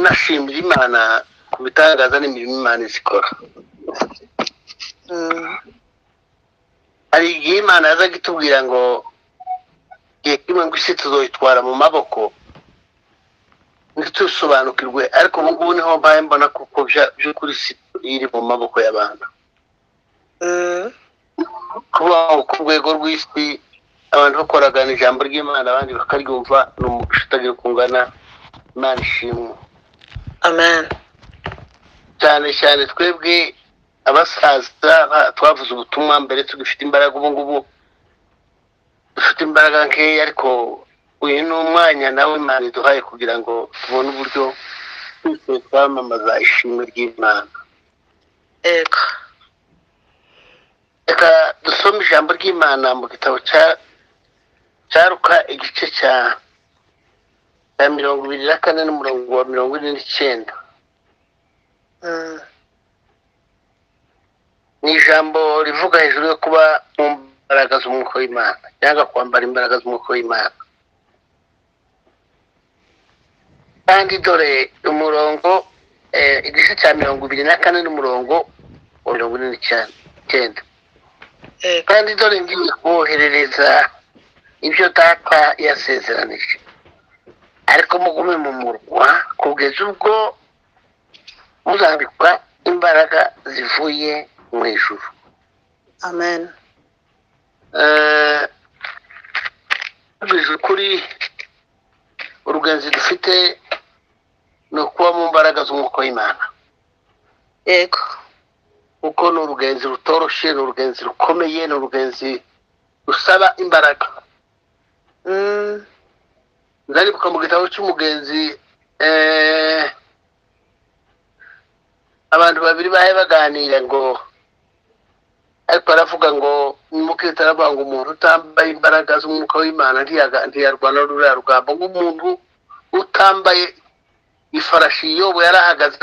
dushimira imana ku bitangaza n'imirimo imana izikora hari igihe imana yazaga itubwira ngo igihe kimwe ngo isi tuzoyitwara mu maboko ntitusobanukirwe ariko ubu ngubu niho mbaye mbona kuko by'ukuri isi iri mu maboko y'abantu kubaho ku rwego rw'isi abantu bakoragana ijambo ry'imana abandi bakaryumva ni umuco utagira uko ungana imana ishimwe amen cyane cyane twebwe abasaza ba- twavuze ubutumwa mbere tugifite imbaraga ubu ngubu dufite imbaraga nkeya ariko uyu ni umwanya nawe imana iduhaye kugira ngo tubone uburyo twese twamamaza ishimwe ry'imana yego reka dusome ijambo ry'imana mu gitabo cya- cya ruka igice cya cya mirongo ibiri na kane n'umurongo wa mirongo ine n'icyenda Mm. ni ijambo rivuga hejuru yo kuba mu mbaraga z'umwuka w'imana cyangwa kwambara imbaraga z'umwuka w'imana kandi dore umurongo eh, igice cya mirongo ibiri na kane n'umurongo wa mirongo ine n'icyenda yego kandi dore ngiye kuboherereza ibyo data yasezeranije ariko mugume mu murwa kugeza ubwo muzambikwa imbaraga zivuye mu ijuru amen Eh, tubizi ukuri urugenzi dufite ni ukuba mu mbaraga z'umwuka w'imana yego kuko ni urugenzi rutoroshye ni urugenzi rukomeye ni urugenzi rusaba imbaraga Mm. ndaribuka mu gitabo cy'umugenzi eh, abantu babiri bahe baganira ngo ariko aravuga ngo nimukita aravuga ngo umuntu utambaye imbaraga z'umwuka w'imana ntiyaga- ntiyarwana ruriya rugamba nk'umuntu utambaye ifarashi yobo yarahagaze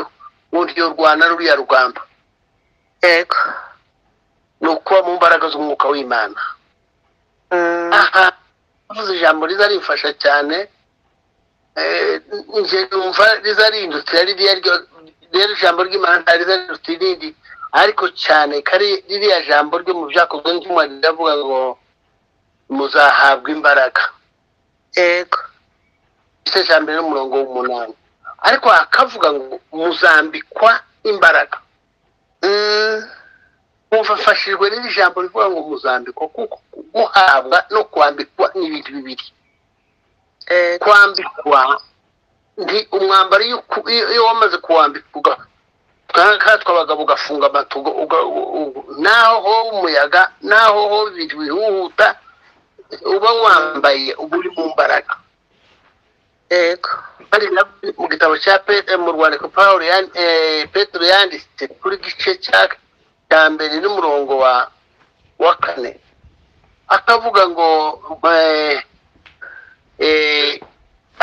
ubundi yorwana ruriya rugamba yego ni ukuba mu mbaraga z'umwuka w'imana Mm. aha uvuze ijambo riza rimfasha cyane Eh, nje numva riza rindutse ari ririya ryo- rero ijambo ry'imana riza rindutse irindi ariko cyane kari ririya jambo ryo mu byakozwe n'intumwa riravuga ngo muzahabwa imbaraga yego igice cya mbere n'umurongo w'umunani ariko hakavuga ngo muzambikwa imbaraga Mm. kumva mfashijwe n'iri jambo rivuga ngo muzambikwa kuko guhabwa no kwambikwa ni ibintu bibiri yego kwambikwa nti umwambaro iyo uku- iyo- iyo wamaze kuwambika nkatwe abagabo ugafunga amatugo uga- u- u- naho ho umuyaga naho ho ibintu bihuhuta uba wambaye uba uri mu mbaraga yego kandi na- mu gitabo cya Pe- mu rwandiko paul petero yanditse kuri gice cya cya mbere n'umurongo wa wa kane akavuga ngo eh, eh,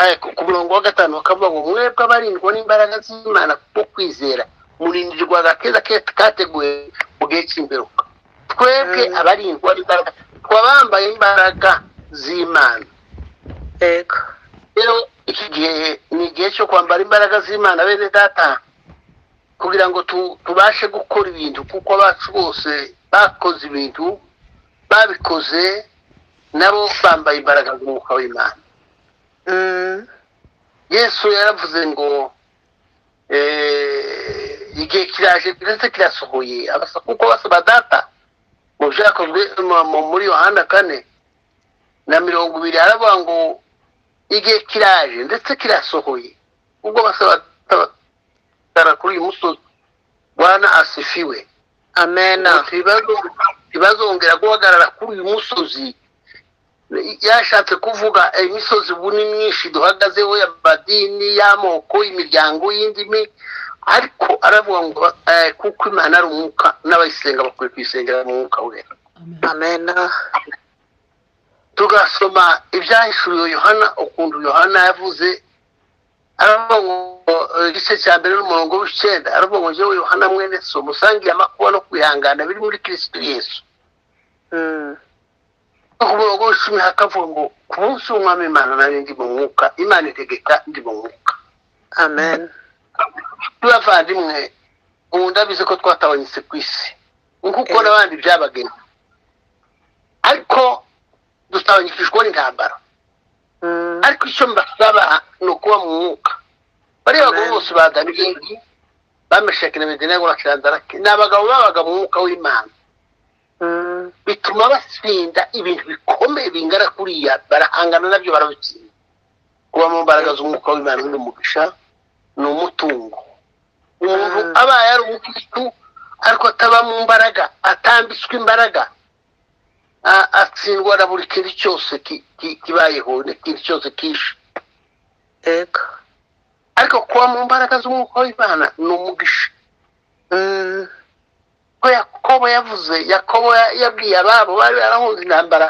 eh, ku- ku murongo wa gatanu akavuga ngo mwebwe abarindwa n'imbaraga z'imana kubwo kwizera murindirwa agakeza ke- kateguwe mu gihe cy'imperuka twebwe Mm. abarindwa n'imbaraga twabambaye imbaraga z'imana yego rero iki gihe ni igihe cyo kwambara imbaraga z'imana bene data kugira ngo tu- tubashe gukora ibintu kuko abacu bose bakoze ibintu babikoze nabo bambaye imbaraga z'umwuka w'imana Mm. yesu yaravuze ngo eh, igihe kiraje ndetse kirasohoye abasa kuko basaba data mu byakozwe mu- mu- muri yohana kane na mirongo ibiri haravuga ngo igihe kiraje ndetse kirasohoye ubwo basaba data batara kuri uyu musozi bwana asifiwe amen Ngo tibazo- ntibazongera guhagarara kuri uyu musozi yashatse kuvuga eh, imisozi ubu ni myinshi duhagazeho y'amadini y'amoko imiryango y'indimi ariko aravuga ngo eh, kuko imana ari umwuka n'abayisenga bakwiye kuyisengera mu mwuka wera amen tugasoma ibyahishuriwe yohana ukuntu yohana yavuze aravuga ngo eh, igice cya mbere n'umurongo w'icyenda aravuga ngo njyewe yohana mwene so musangiye amakuba no kwihangana biri muri kirisitu yesu Mm. ku murongo w'icumi hakavuga ngo ku munsi w'umwami imana nari ndi mu mwuka imana itegeka ndi mu mwuka amen n'abavandimwe ubu ndabizi ko twatabanyutse ku isi nk'uko Eh. n'abandi byabagena ariko dutabanyikijwe n'intambara Mm. ariko icyo mbasaba ni ukuba mu mwuka bariya bagabo Amen. bose badaniyeli bamesheke na medeniyani n'akirandarake ni abagabo babaga mu mwuka w'imana Mm. bituma batsinda ibintu bikomeye bingana kuriya barahangana nabyo barabitsinda kuba mu mbaraga z'umwuka w'imana ni umugisha ni umutungo umuntu Mm. abaye ari umukirisitu ariko ataba mu mbaraga atambitswe imbaraga a- atsindwa na buri kintu cyose ki- ki- kibayeho n'ikintu cyose kishe Ego. ariko kuba mu mbaraga z'umwuka w'imana ni umugisha Mm. ko yakobo yavuze yakobo ya- yabwiye ababo bari barahunze intambara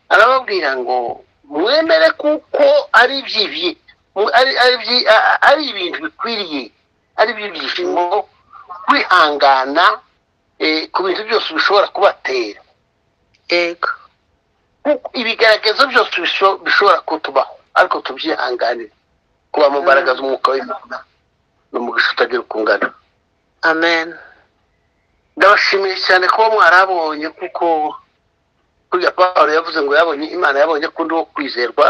arababwira ngo mwemere kuko ari ibyibye mu- ari- ari ibyi- a- a- ari ibintu bikwiriye ari iby'ibyishimo kwihangana eh, ku bintu byose bishobora kubatera Ego. Kuko ibigaragazo byose bisho- bishobora kutubaho ariko tubyihanganire kuba mu mbaraga z'umwuka w'imana ni umugisha utagira uko ungana Amen. ndabashimiye cyane kuba mwarabonye kuko kurya pawulo yavuze ngo yabonye imana yabonye kundi wo kwizerwa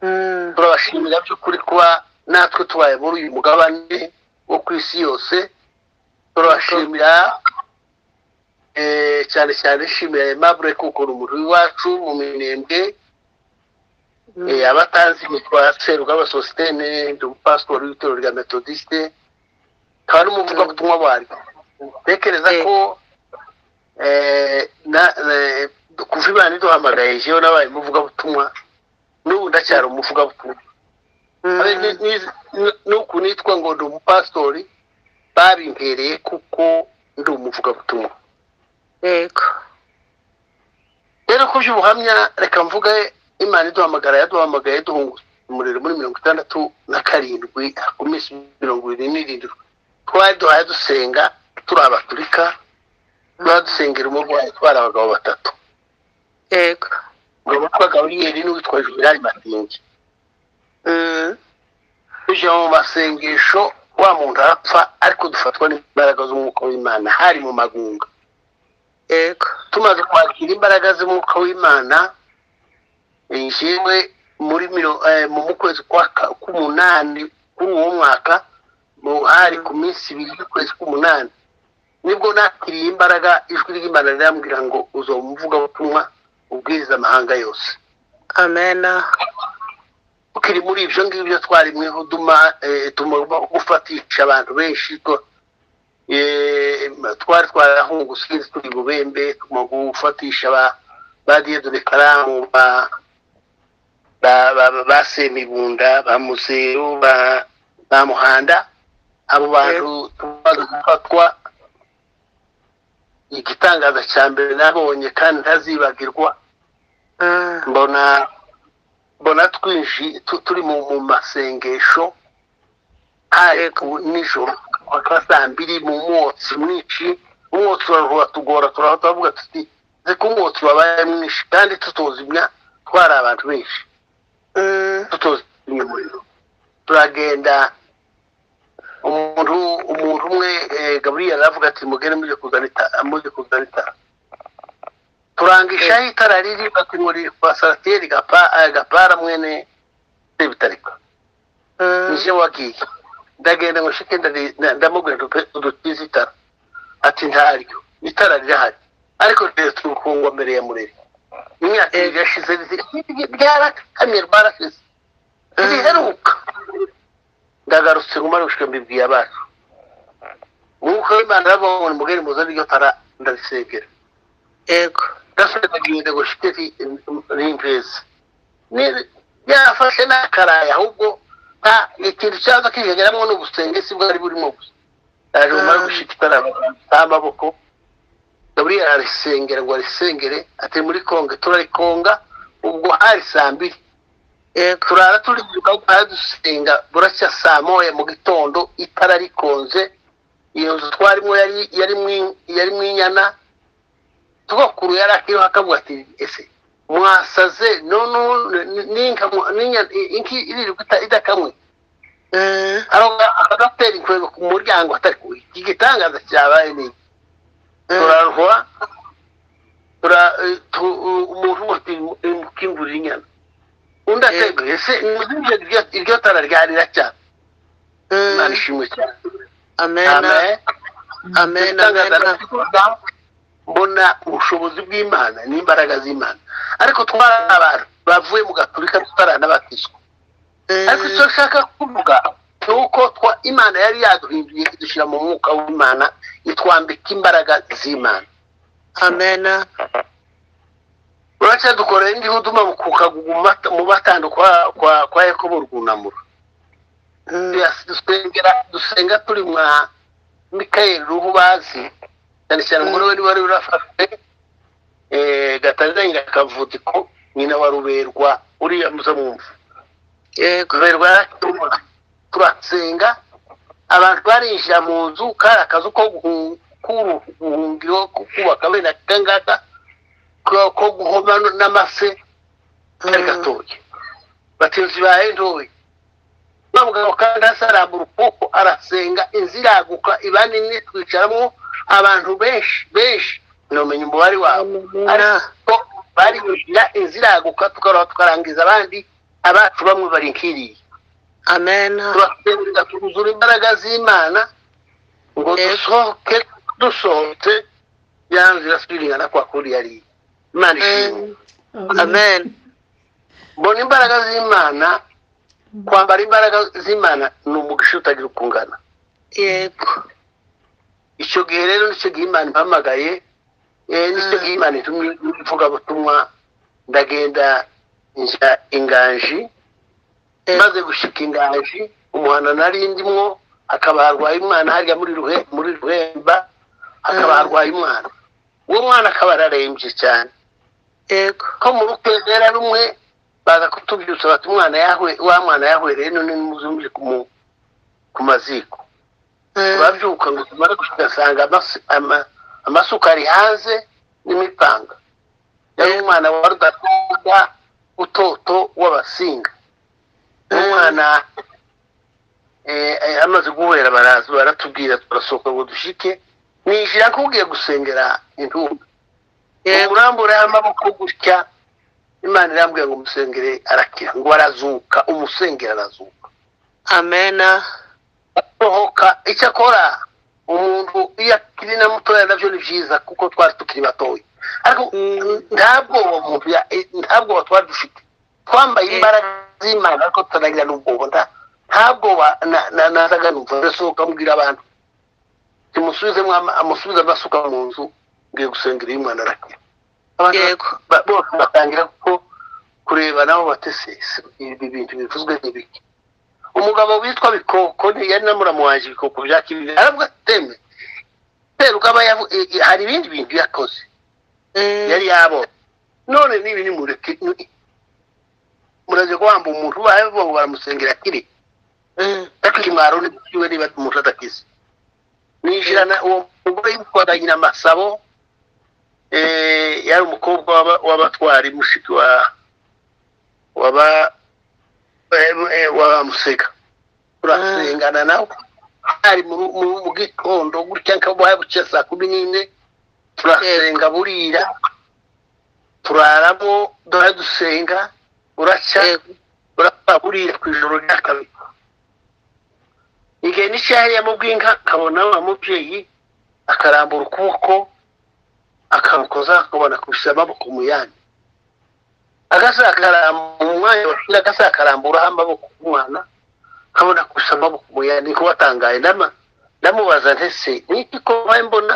Mm. turabashimira by'ukuri kuba natwe tubaye muri uyu mugabane wo ku isi yose turabashimira eh, cyane cyane nshimira aimable kuko ni umuntu w'iwacu mu minembwe Mm. Eh, abatanzi nitwa serugaba sositene ndi umupasitori w'itorero rya metodisite nkaba n'umuvugabutumwa waryo ntekereza Eh. ko eh, na- eh, kuva imana iduhamagaye jewe nabaye umuvugabutumwa n'ubu ndacyari umuvugabutumwa Mm. Abe ni- ni- ni- nuku nitwa ngo ndi umupasitori babimpereye kuko ndi umuvugabutumwa Ego. rero ku by'ubuhamya reka mvuge imana iduhamagara yaduhamagaye duhunguza umuriro muri mirongo itandatu na karindwi ku minsi mirongo irindwi n'irindwi twari duhaye dusenga turi abaturika twari dusengera umurwayi twari abagabo batatu Ego. ngo witwa gaburiyeri n'uwitwa juvenali matingi Mm. tujya mu masengesho wa muntu arapfa ariko dufatwa n'imbaraga z'umwuka w'imana hari mu magunga Ego. tumaze kwakira imbaraga z'umwuka w'imana yewe muri miro, eh, mu mu kwezi kwa ka- k'umunani kuri uwo mwaka mu hari ku minsi ibiri y'ukwezi k'umunani nibwo nakiriye imbaraga ijwi ry'imana rirambwira ngo uzo umuvugabutumwa ubwiriza amahanga yose Amen. tukiri muri ibyo ngibyo twarimweho duma eh, tugomba gufatisha abantu benshi twa- eh, twari twarahungutse turi bubembe tugomba gufatisha ba- ba diyedone karamu ba ba- ba- ba semibunda ba muzeru ba ba muhanda abo bantu tumaze gufatwa igitangaza cya mbere nabonye kandi ntazibagirwa Mm. mbona mbona twinji tu- turi mu mu masengesho hari ku- nijoro kwa saa mbiri mu mwotsi mwinshi umwotsi uraruhura tugora turahora turavuga tuti nzi ko umwotsi wabaye mwinshi kandi tutozimya twari abantu benshi Mm. tutozimya umuriro turagenda umuntu umuntu umwe eh, gaburiyeli aravuga ati mugere mujye kuzana itara mujye kuzana itara turangishaho itara riri bati ngo riri kwa sarateri gapa- eh, gapara mwene sebitarika Mm. nje wagiye ndagenda ngo shike ndari- nda- ndamubwira ngo pe udutize itara ati ntaryo itara rirahari ariko rero turukungwa mbere ya murere imyaka ibiri yashize rizi- ryarakamye rwarashize riheruka ndagarutse ngumara gushika mbibwiye abacu umwuka w'imana arababona mugeri muzana iryo tara ndarisengera Ego. ndasengagiye ngo shike rimpeze Ni- yafashe n'akaraye ahubwo nta ikintu cyaza kwijegeramo ni ubusengesi bwari burimo gusa yaje Ah. umara gushika itara n'amaboko gaburiyeli arisengera ngo arisengere ati muri konge turarikonga ubwo hari saa mbiri Ego. turara turi kugaruka dusenga buracya saa moya mu gitondo itara rikonze iyo nzu twarimo yari yari mwi- yari mwinyana tugakuru yari akiriho akavuga ati ese mwasaze none ubu ni- ni- n'inka mu- n'inya- inka iririrwa ita- idakamwe eh, agatera inkwego ku muryango atari kuwe igitangaza cyabaye ni iki? eh, turaruhwa tura- eh, tu- u- umuntu wese imukingurira inyana undi atega ese muzinje iryo- iryo tara ryari racya imana eh. ishimwe cyane amen amen amen Ibitangaza amen nabivuga, mbona ubushobozi bw'imana n'imbaraga z'imana ariko twari abantu bavuye mu gaturika tutaranabatizwa ariko icyo nshaka kuvuga ni uko twa imana yari yaduhinduye idushyira mu mwuka w'imana itwambika imbaraga z'imana amen uracya dukorera indi huduma mu kukagugu mu bata- mu batando kwa kwa kwa yakobo rwunamura Mm, Tuyas- dusengera dusenga turi mwa mikayeli ruhu bazi cyane cyane umugore wari wari urafashwe eh, gatanzanye akavudiko nyina wa ruberwa uriya muzamwumva yego ruberwa yaratumura turasenga abantu barinjira mu nzu kari akazu ko guhu- kuru- guhungira ko kubaka bene akangaka ko- ko guhoma n'amase kari Mm, gatoya batinzi bahenduwe wa mugabo kandi hasi arambura ukuboko arasenga inzu iraguka iba nini twicaramo abantu benshi benshi ntumenya umubare wabo ariko barinjira inzu iraguka tukarora tukarangiza abandi abacu bamwe bari nkiriye amen turasenga twuzura imbaraga z'imana ngo Yego. dusohoke dusohotse ya nzu irasubiringana kwa kuri yari imana ishimwe Mm, amen mbona imbaraga z'imana kwambara imbaraga z'imana ni umugisha utagira uko ungana yego icyo gihe rero nicyo gihe imana impamagaye eh, nicyo Mm. gihe imana itumye ivugabutumwa ndagenda njya inganji Eh. maze gushika inganji umuhana nari ndimwo akaba harwaye umwana harya muri ruhe muri ruhemba akaba Mm. harwaye umwana uwo mwana akaba ararembye cyane yego ko mu rukwezera rumwe baza kutubyutsa bati umwana yahwe wa mwana yahwereye none nimuzumvire ku mu- ku maziko Mm, turabyuka ngo tumare tugasanga amasi- ama- amasuka ari hanze n'imipanga yari umwana wa rudatanga utoto w'abasinga Mm. umwana eh, eh, amaze guhera baraza baratubwira turasohoka ngo dushike ninjira nkubwiye gusengera intumbi yego umurambureho amaboko gutya imana irambwira ngo umusengere arakira ngo arazuka umusengere arazuka amen sohoka icyakora umuntu iyo akiri na mutoya nabyo ni byiza kuko twari tukiri batoya ariko Mm. nta bwoba umuntu ya- eh, nta bwoba twari dufite twambaye Eh. imbaraga z'imana ariko tutanagira n'ubwoba nta- nta bwoba na- na- nazaga numva ndasohoka mbwira abantu timusubizemo amusubize amasuka mu nzu ngiye gusengera iyo umwana arakira abantu yego ba- bose batangira kuko kureba nabo batesese ibi bintu bivuzwe n'ibiki umugabo witwa bikoko ni- yari namuramu wanjye ibikoko bya kibibi aravuga ati teme seruka aba yavu- i- i- hari ibindi bintu yakoze Mm, yari yabonye none nibi nimureke ni- muraje guhamba umuntu bavuga ngo baramusengera akiri mm, bakimwaro n'iwe niba umuntu adakize ninjirana uwo mugore yitwaganye na masabo eh, yari umukobwa w'aba- w'abatwari mushiki wa waba eh, eh, wa musega turasengana nawe hari mu mu- mu gitondo gutya nkabuhaye bucya saa kumi n'imwe turasenga burira turaramo dore dusenga uracya yego urapfa buriya ku ijoro rya kabiri igihe n'icyahariya mu bw'inka nkabona wa mubyeyi akarambura ukuboko akamukoza akabona kubisa amaboko mu yandi agasa akarambura mu mwanya washyira agasa akaramburaho amaboko ku mwana nkabona kubisa amaboko mu yandi niko batangaye ndama- ndamubaza ntese niki ko wabaye mbona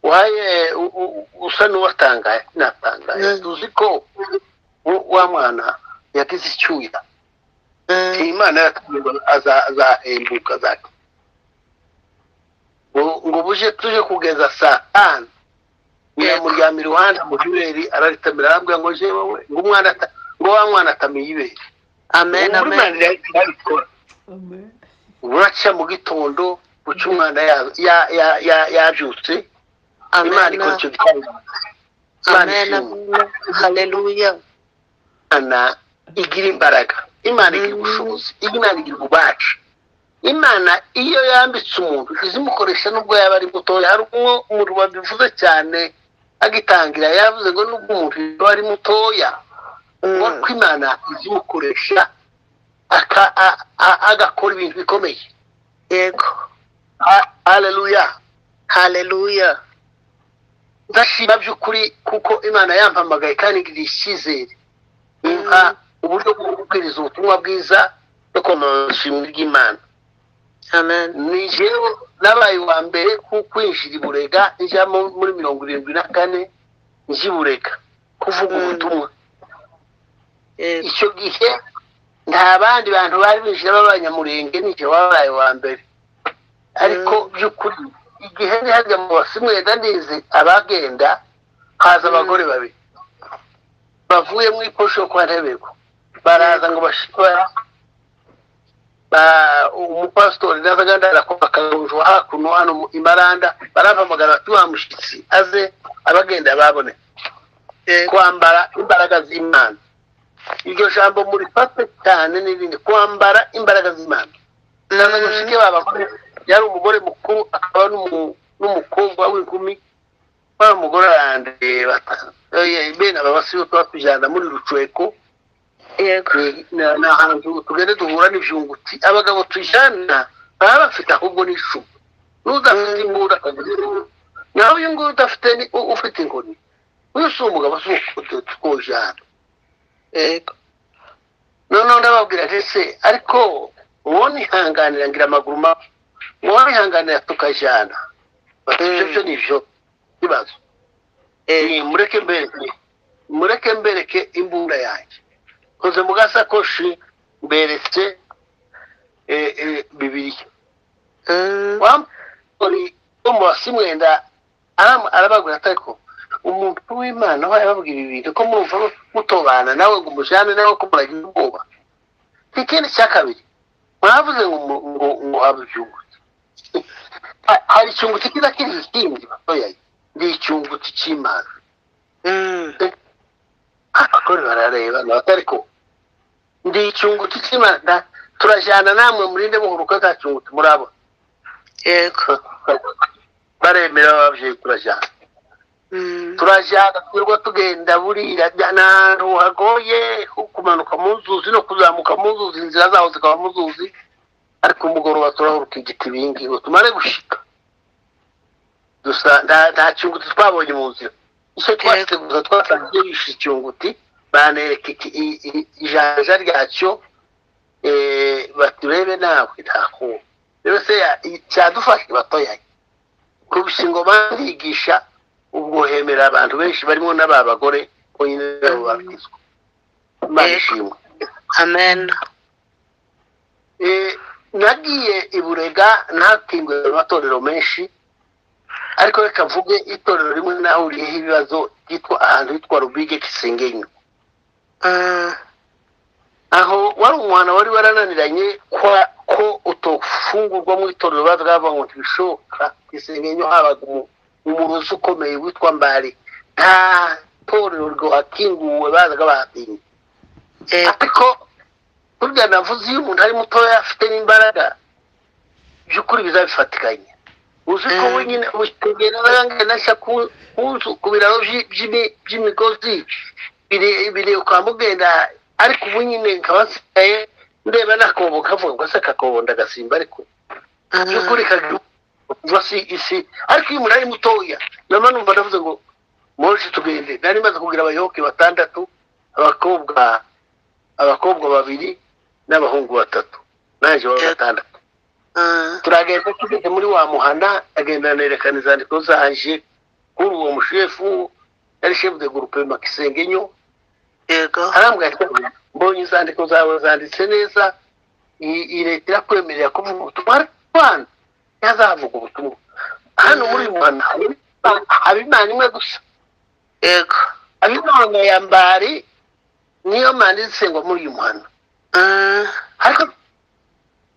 uhaye u- u- usa n'uwatangaye natangaye Mm. tuzi ko wa- wa mwana yagize icyuya Mm, iyi imana yatubwira azahembuka zake ngo ngo buje tuje kugeza saa tanu yamuryama iruhande mu jureri araritamira arambwira ngo je wowe ngo umwana ata- ngo wa mwana atamiye ibere amen Ubu muri amen Manda yari- yarabikora. buraca mu gitondo buca umwana ya- ya- ya- ya- yabyutse imana amen ikora icyo gikorwa imana amen ishimwe amen haleluya imana igira imbaraga imana igira ubushobozi imana igira ububaci imana iyo yambitse umuntu izimukoresha n'ubwo yaba ari mutoya hari umwe umuntu wabivuze cyane agitangira yavuze ngo n'ubwo umuntu yaba ari mutoya ubona ko imana izimukoresha aka- a- a- agakora ibintu bikomeye yego hareruya haleluya ndashima by'ukuri kuko imana yampamagaye kandi igirira icyizere impa uburyo bwo kubwiriza ubutumwa bwiza no kwamamaza ishimwe ry'imana amen ni jewe nabaye uwa mbere ku kwinjira iburega njya mu- muri mirongo irindwi na kane njya iburega kuvuga Mm. ubutumwa yego icyo gihe nta bandi bantu bari binjira b'abanyamurenge ni jewe wabaye uwa mbere ariko by'ukuri igihe ndi hajya mu basimu yenda ndizi abagenda haza Mm. abagore babiri bavuye mu iposho yo kwa ntebeko baraza ngo bashikora ba- umupasitori n'abagandara ko bakarujwa hakuno hano mu imaranda barampamagara bati wa mushyitsi aze abagenda babone yego kwambara imbaraga z'imana iryo jambo murifate cyane n'irindi kwambara imbaraga z'imana naza mushike babagore yari umugore mukuru akaba n'umu- n'umukobwa w'inkumi wa mugore arandeba oye, bene aba basibe tuba tujyana muri rucweko yego ni ahantu tugenda duhura n'ibyunguti abagabo tujyana baba bafite ahubwo n'icumu n'udafite imbunda nawe uyu nguyu udafite ni u- ufite inkoni uyu si umugabo si ukujyana yego noneho ndababwira nti se ariko uwo nihanganira ngira amaguru mabi uwo nihanganira tukajyana bati ibyo byo ni byo bibazo yego Eh, mureke mbereke mureke mbereke imbunda yanjye nkoze mu gasakoshi mberetse eh, eh, bibiliya Mm, wamuri wo mu basimwenda aram- arababwira ati ariko umuntu w'imana aho yababwira ibintu ko murumva mutobana nawe ngo umujyane nawe ko muragira ubwoba ikindi cya kabiri mwavuze ngo mu- ngo ngo habe icyunguti Ha- hari icyunguti kiza kiri ikindi batoya ni icyunguti cy'imana mm, abagore barareba ntabwo ariko ndi icyunguti cy'imana turajyana namwe murinde buhoro uko nta cyunguti murabona yego baremera babyeyi turajyana Mm, turajyana twirwa tugenda buriya ni ahantu hagoye ho kumanuka mu nzuzi no kuzamuka mu nzuzi inzira zaho zikaba mu nzuzi ariko umugoroba turahuruka igiti ibingi ngo tumare gushika dusa nta- nta cyunguti twabonye mu nzira icyo twasize gusa twasangiye bishe icyunguti banereka iki- i- i- ijanja ryacyo eh, bati urebe nawe ntakuba rero se ya- i- cyadufashe batoyaye kurusha ingoma ndigisha ubwo hemera abantu benshi barimo n'aba bagore ko nyine nabo babizwa imana Yego. ishimwe amen Eh, nagiye i burega ntatingwe mu matorero menshi ariko reka mvuge itorero rimwe nahuriyeho ibibazo ryitwa ahantu hitwa rubige kisengenyo Mm, aho wari umwana wari warananiranye kwa ko utofungurwa mu itorero bavuga ngo ntibishoboka isengenyo habaga umu- umuruzi ukomeye witwa mbari nta torero rwakinguwe bazaga bahatinye yego ariko burya navuze iyo umuntu ari mutoya afite n'imbaraga by'ukuri bizabifatikanye uzi ko Mm. we nyine utegereraga nashya ku ku nzu ku biraro by'i- by'imi- by'imigozi bire- bire ukamugenda ariko ubu nyine nkaba nsigaye ndeba n'akobo kavuga ngo se akakobo ndagasimba ariko Mm, by'ukuri kagira ubwo si isi ariko iyo umuntu ari mutoya nama numva ndavuze ngo moje tugende nari maze kugira abayoboke batandatu abakobwa abakobwa babiri n'abahungu batatu naje wa gatandatu mm, turagenda tugeze muri wa muhana agenda anerekana izandiko zaje kuri uwo mushefu yari shefu de gurupe makisengenyo yego arambwira ati mbonye inzandiko zawe zanditse neza i- i leta irakwemerera kuvuga ubutumwa ariko abana ntihazavuga ubutumwa hano muri rwanda haba imana imwe gusa yego haba imana ya mbari niyo mana izisengwa muri uyu muhanda Mm, ariko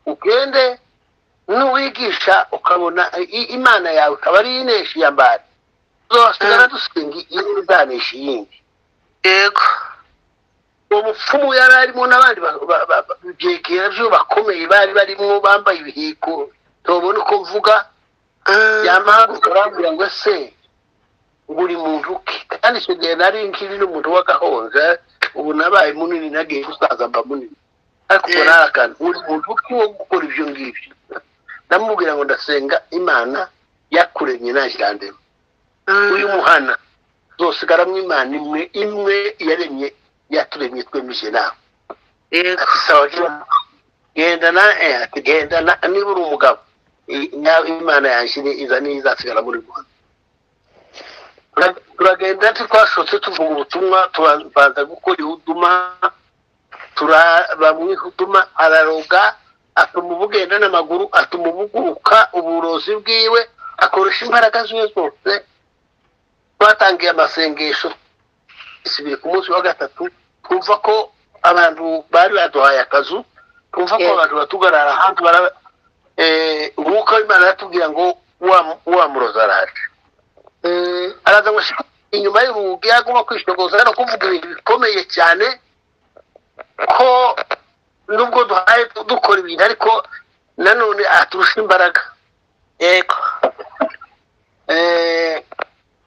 ugende n'uwigisha ukabona i- imana yawe ikaba ari inesha iya mbari tuzasigara dusenga iyi izanesha iyindi yego uwo mupfumu yari arimo n'abandi ba- ba- ba- ba- byegera bakomeye bari barimo bambaye ibihigo ntubona uko mvuga yamara urambwira ngo se buri muntu uke kandi icyo gihe nari nkiri n'umuntu w'agahonja ubu nabaye munini nagiye gusaza mba munini ariko ubwo Mm. nari akantu buri muntu uke wo gukora ibyo ngibyo ndamubwira ngo ndasenga imana yakuremye ntashyirandemo uyu muhana zosigaramo imana imwe imwe yaremye yaturemye twemeje nawe yego ati sawa genda gendana eh, ati gendana niba uri umugabo i- nawe imana yanshyire iza n'izasigara muri rwanda Tura- turagenda twashotse tuvuga ubutumwa tubanza gukora ihuduma turaba mu ihuduma araroga atuma ubugenda n'amaguru atuma ubuguruka uburozi bwiwe akoresha imbaraga ziwe zose twatangiye amasengesho isibiri ku munsi wa gatatu twumva ko abantu bari baduhaye akazu twumva ko Yego. abantu batugarara hanze bara- eh, umwuka w'imana aratubwira ngo wa- wa murozi araje Mm, araza ngo shiko inyuma y'urugi agomba kwishogoza no kuvuga ibintu bikomeye cyane ko nubwo duhaye dukora ibintu ariko nanone aturusha imbaraga yego Eh,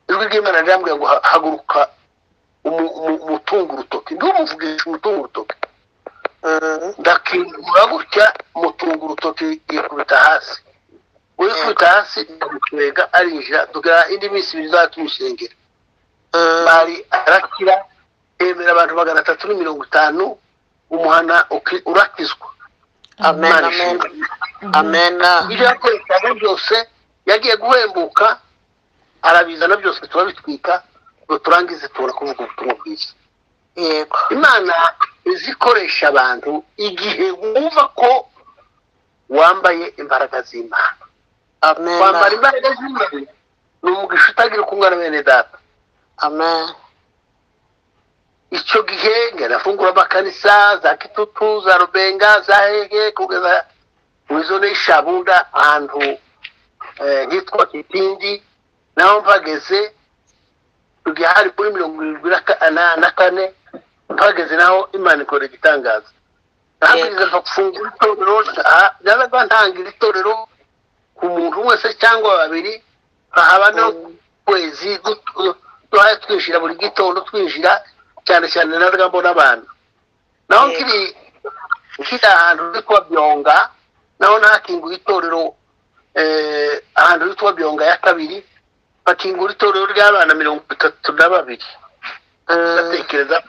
ijwi ry'imana rirambwira ngo ha- haguruka umu- umu- umutunga urutoki ndumuvugisha umutunga urutoki Mm, ndakingura gutya mutunga urutoki yikubita hasi uwikubita hasi ndamutwega arinjira tugera indi minsi ibiri tuzajya tumusengera mm, bari arakira yemera abantu magana atatu na mirongo itanu umuhana uki- urakizwa amen Imana amen ishimwe. amen ibyo yakoreshaga byose yagiye guhembuka arabizana byose turabitwika ngo turangize tubona kuvuga ubutumwa bwiza yego imana izi ikoresha abantu igihe wumva ko wambaye imbaraga z'imana amen kwambara imbaraga z'imana ni umugisha utagira uko ungana bene data amen icyo gihe ngarafungura amakanisa za kitutu za rubenga za hege kugeza muri zone y'ishabunda ahantu eh, hitwa kitindi naho mpageze tujya hari kuri mirongo irindwi na ka- na- na kane mpageze naho imana ikora igitangaza nabwiriza mfa gufungura itorero nta- naraga ntangira itorero ku muntu wese cyangwa babiri nkahabanaho kwezi gutu- duhaye twinjira buri gitondo twinjira cyane cyane naraga mbona abantu naho Yego. nkiri nkiri ahantu hitwa byonga naho nahakingura itorero eh, ahantu hitwa byonga ya kabiri bakingura itorero ry'abana mirongo itatu na babiri Mm, batekereza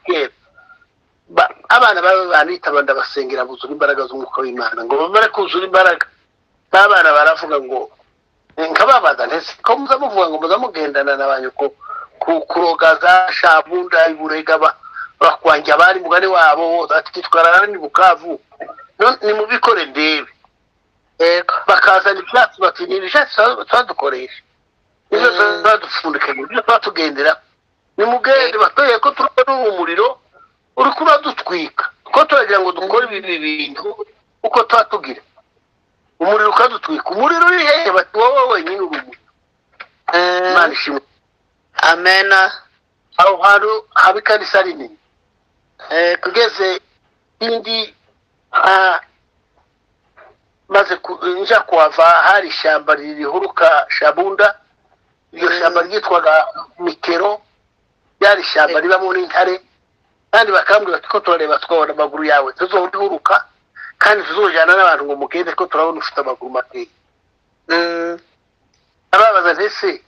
kera Ba- abana baba banitaba ndabasengera buzura imbaraga z'umwuka w'imana ngo bamare kuzura imbaraga n'abana baravuga ngo nkababaza ntese ko muza muvuga ngo muza mugendana na ba nyoko ku- kuroga za shabunda iburega ba- bakwanja abari mugani wabo ati twara ni bukavu None nimubikore ndebe yego bakazana ibyatsi bati ni ibijatsi twadukoresha nibyo Mm. twadupfundikanya nibyo twatugendera nimugende batoye ko turi n'ubu umuriro uri kuba dutwika ko turagira ngo dukore ibi bintu uko twatugira umuriro ukadutwika umuriro uri hehe bati wowe wenyine uri umuriro Mm, imana ishimwe amen aho hantu haba ikanisa rinini yego tugeze indi ah, maze ku- nja kuhava hari ishyamba rihuruka shabunda iryo Mm. shyamba ryitwaga mikero ryari ishyamba Eh. ribamo n'intare kandi bakambwira bati ko turareba twabona amaguru yawe tuzorihuruka kandi tuzojyana n'abantu ngo mugende ko turabona ufite amaguru makeya Mm, ababaza ndetse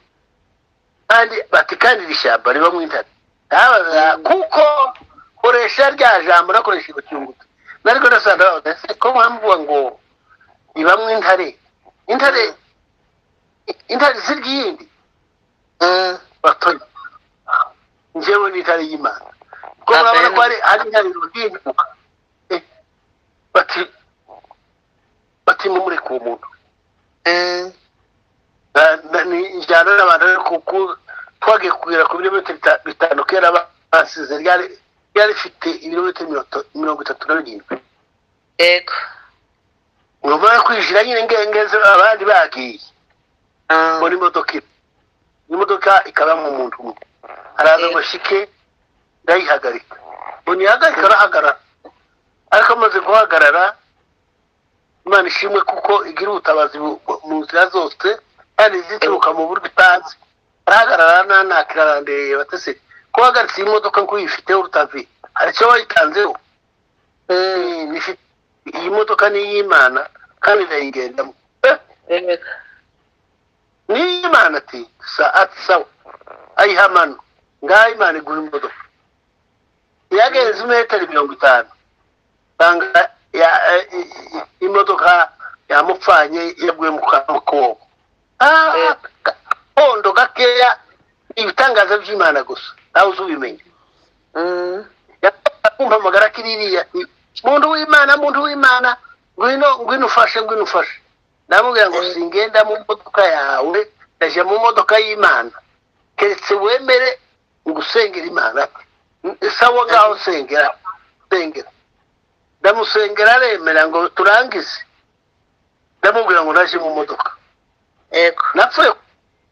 kandi bati kandi iri shyamba ribamo intare ababaza kuko koresha rya jambo nakoresha ibucyungutu nariko ndasanga babaza ese ko mwamvuga ngo ribamo intare intare intare zirya iyindi mm, batoye njyewe n'intare y'imana ko murabona ko hari hari intare ruhinduka Eh, bati bati mumureke uwo muntu mm, Na- na- ni injyana n'abantu ariko kuko twagiye kugera ku birometero bita- bitanu kera ba- basize ryari ryari rifite ibirometero mirongo ita- mirongo itatu na birindwi yego nyuma yo kwinjira nyine ngengeze abandi bagiye Mm, mbona imodoka imwe imodoka ikabamo umuntu umwe araza Yego. ngo shike ndayihagarika ubu ntiyahagarika arahagarara ariko amaze guhagarara imana ishimwe kuko igira ubutabazi bu- bu- mu nzira zose kandi zituruka mu buryo utazi arahagarara nanakira arandereye batese ko uhagaritse iyi modoka ngo uyifiteho urutavi hari icyo wayitanzeho Eh, ifite- iyi modoka ni iy'imana kandi ndayigendamo Eh, yego ni iy'imana ati sa ati sawa ayiha mano ngaho imana igura imodoka yagenze imetero mirongo itanu usanga ya- eh, i- i- imodoka yamupfanye yaguye mu kamukobwa Eh. kondo gakeya ni ibitangaza by'imana gusa nawe uzubimenya Mm, kumpamagara kiririya muntu w'imana muntu w'imana ngwino ngwino ufashe ngwino ufashe ndamubwira ngo Eh. singenda mu modoka yawe ndaje mu modoka y'imana keretse wemere ngusengera imana N- sawa ngaho sengera sengera ndamusengera aremera ngo turangize ndamubwira ngo naje mu modoka yego napfuye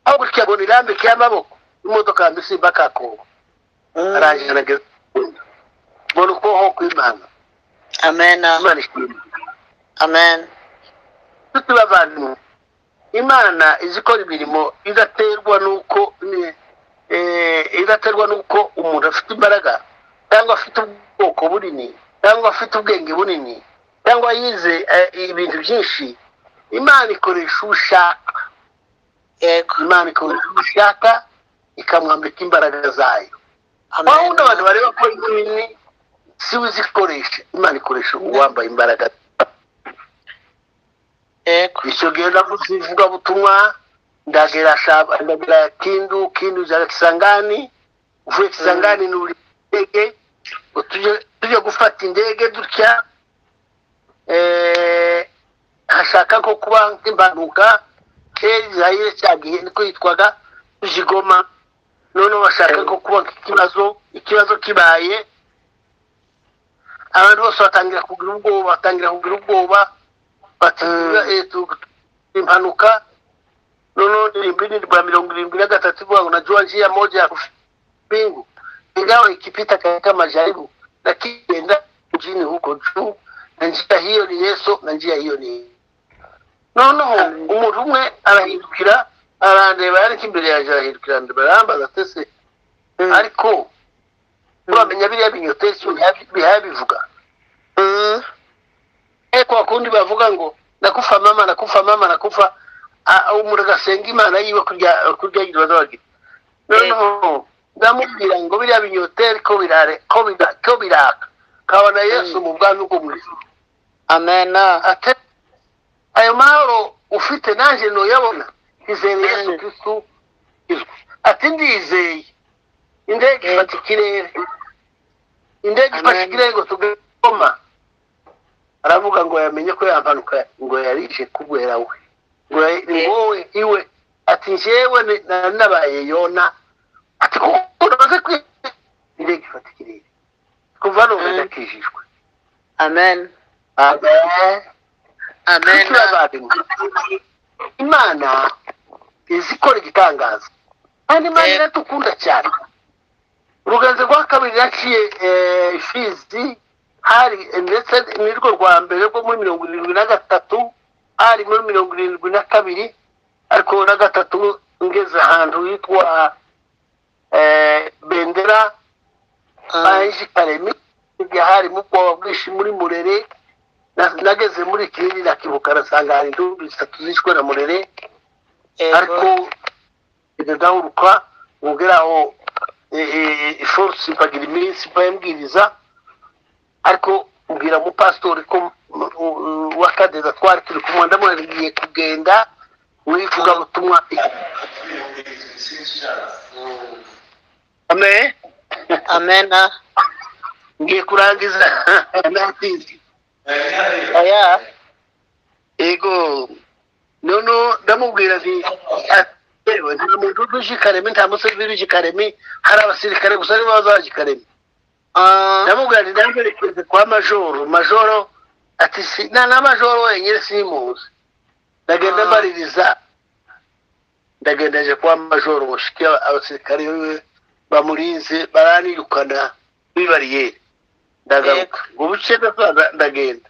aho gutya ngo nirambike y'amaboko imodoka yanjye simba kakongo Mm, arangije arageza mbona ukuboko kw'imana amen imana ishimwe amen tuti bavandimwe imana izi ikora imirimo idaterwa n'uko ni- eh, idaterwa n'uko umuntu afite imbaraga cyangwa afite ubwoko bunini cyangwa afite ubwenge bunini cyangwa yize eh, ibintu byinshi imana ikoresha ushaka yego imana ikoresha ushaka ikamwambika imbaraga zayo amen aho undi abantu bareba ko nini si we uzikoresha imana ikoresha uwambaye imbaraga yego isogenda kuzivuga butumwa ndagera shaba ndagera kindu kindu za kisangani uvuye kisangani nuri ndege tuje tuje gufata indege dutya eh hashaka nko kuba nk'impanuka kera zahire cyagiye niko yitwaga tujigoma none bashaka nko kuba nk'ikibazo ikibazo kibaye abantu bose batangira kugira ubwoba batangira kugira ubwoba batanga impanuka noneho ndirimbo ni rwa mirongo irindwi na gatatu ivuga ngo na Georgia moja ya kupingu ingawa ikipita katika majaribu na kienda mjini huko juu na njia hiyo ni Yesu na njia hiyo ni noneho umuntu umwe arahindukira arandeba ariko imbere yanjye arahindukira ndeba arambaza atese Mm, ariko uramenya biriya binyotesi bihabivuga mm, eko wakundi bavuga ngo nakufa mama nakufa mama nakufa Ah, ah, umuntu agasenga imana yiwe kurya kurya ibibazo bagira noneho ndamubwira ngo biriya binyoteri ko birare ko bira- ko biraka kabona yesu mu bwami bwo mu ijuru amen ate ayo mahoro ufite nanjye nuyabona izere yesu kristu izwi ati ndizeye indege ifata ikirere indege ifashe Amen. ikirere ngo tugakoma aravuga ngo yamenye ko yampanuka ngo yarije kubwera we ngo ya- ni Eh. wowe iwe ati njyewe ni- nari nabaye yona ati kuko namaze kwi indege ifata ikirere kuva none Mm. ndakijijwe amen amen amen Kuki bavandimwe? imana izi ikora igitangaza kandi imana Eh. iradukunda cyane uruganzo rwa kabiri yaciye eh, fizi hari ndetse nirwo rwa mbere rwo muri mirongo irindwi na gatatu hari muri mirongo irindwi na kabiri ariko na gatatu ngeze ahantu hitwa eh, bendera Mm, baje karemi ibyo hari mu bwoba bwinshi muri murere na- nageze muri kinini nakibuka nasanga hari indubu zitatu zishwe na murere ariko yego ndagahuruka ngera aho iforisi mpagira iminsi mba yambwiriza ariko mbwira umupasitori ko m- u- u- wa kadeza twari turi kumwe ndamubwiye kugenda mu ivugabutumwa amen amen ngiye kurangiza natinze oya yego noneho ndamubwira nti ati, "Yewe, nta muntu uje i karemi nta musore uje i karemi hari abasirikare gusa nibo bazaje i karemi Mm, ndamubwira nti ndamuherekeze kwa majoro majoro ati si na na majoro wenyine simuzi ndagenda Ah. mbaririza ndagenda nje kwa majoro mushiki abasirikare biwe bamurinze baranirukana kuri bariyeri ndagaruka ngo buce gasaza ndagenda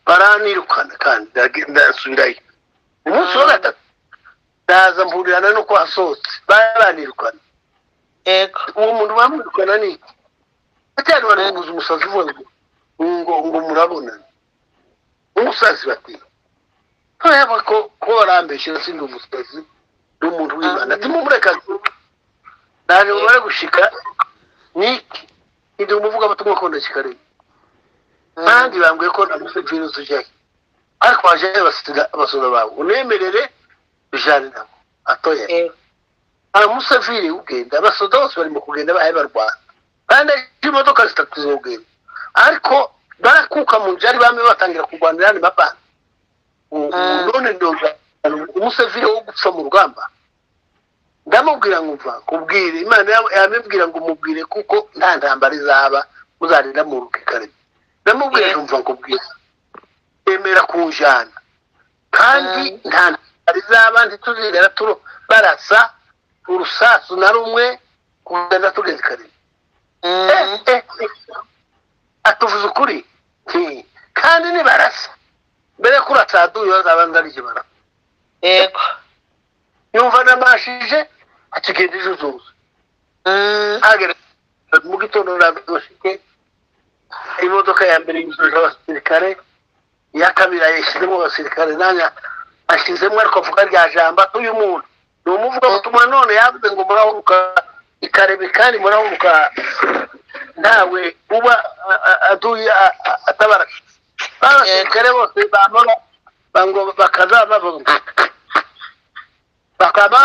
baranirukana kandi ndage- ndasubirayo umunsi wa Ah. gatatu ndaza mpurirana nuko hasohotse baranirukana yego uwo muntu bamwirukana ni iki batari baramuguza umusazi uvuga ngo ngo ngo murabonana umusazi bati ntoyaba ko ko warambeshyira sindi umusazi ni umuntu w'imana ati mumureka naje mubare gushika niki ndi umuvuga abatumwa akunda kikareba kandi bambwiye ko namuse virusi ujyayo ariko waje basiga abasura bawe unemerere ujyane nabo atoya yego amusaviri ugenda abasoda bose barimo kugenda bahaye barwana kandi imodoka zitatu zogenda ariko barakuka mu nzu ari bamwe batangira kurwanira andi mabanga U- Mm. none ndoga umusaviri wo gupfa mu rugamba ndamubwira ngo mva kubwire imana yawe yamubwira ngo mubwire kuko nta ntambara izaba muzarira mu rugo kare ndamubwira ngo mva kubwira yemera kunjana kandi Mm. nta ntambara izaba ntituzigera turo barasa urusasu na rumwe kugenda tugeze kare Eh, eh, eh. atuvuze ukuri Nti, kandi nibarasa mbere yo kurasa duyo bazabanza ari ikibara yego yumva namashije akigenda ijuzuza agera mu gitondo nabashike imodoka ya mbere yujuje abasirikare iya kabiri yashyizemo abasirikare nanya ashyizemo ariko avuga rya jambo uyu muntu ni umuvuga butumwa none yavuze ngo murahuruka ikarebe kandi murahuruka ntawe uba a- a- aduye a- a- atabara abasirikare bose bamara bango bakaza bavuga bakaba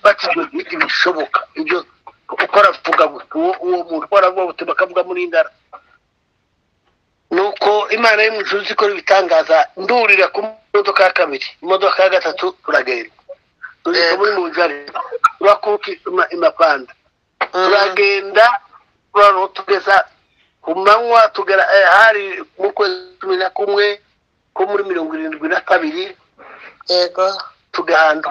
bakizwa ibishoboka ibyo ukora vuga buti uwo uwo muntu ukora vuga buti bakavuga muri ndara nuko imana y'umucuzi ikora ibitangaza ndurira ku modoka ya kabiri imodoka ya gatatu turagenda tugeze muri mu nzara turakuka ima- imapanda turagenda noneho tugeza ku manywa tugera eh, hari mu kwezi cumi na kumwe ko muri mirongo irindwi na kabiri yego tugahanda